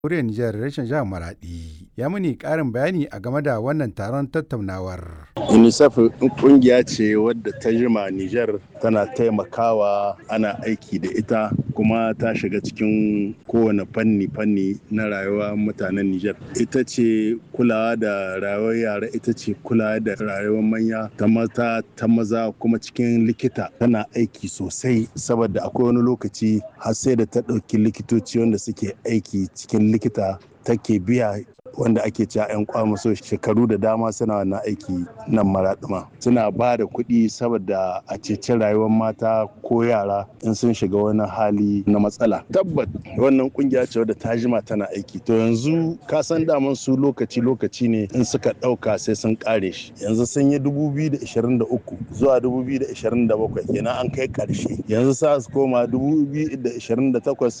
Jamhuriyar Nijar reshen jihar Maradi ya muni ƙarin bayani a game da wannan taron tattaunawar. UNICEF kungiya ce wadda ta jima Nijar tana taimakawa ana aiki da ita kuma ta shiga cikin kowane fanni-fanni na rayuwa mutanen Nijar. Ita ce kulawa da rayuwar yara, ita ce kulawa da rayuwar manya ta mata ta maza kuma cikin likita tana aiki sosai saboda akwai wani lokaci har sai da ta ɗauki likitoci wanda suke aiki cikin likita take biya wanda ake cewa 'yan kwamaso shekaru da dama suna wannan aiki nan maraɗuma suna ba da kuɗi saboda a ceci rayuwar mata ko yara in sun shiga wani hali na matsala tabbat wannan kungiya ce wadda ta jima tana aiki to yanzu ka san daman su lokaci lokaci ne in suka ɗauka sai sun ƙare shi yanzu sun yi 2023 zuwa 2027 kenan an kai ƙarshe yanzu sa su koma 2028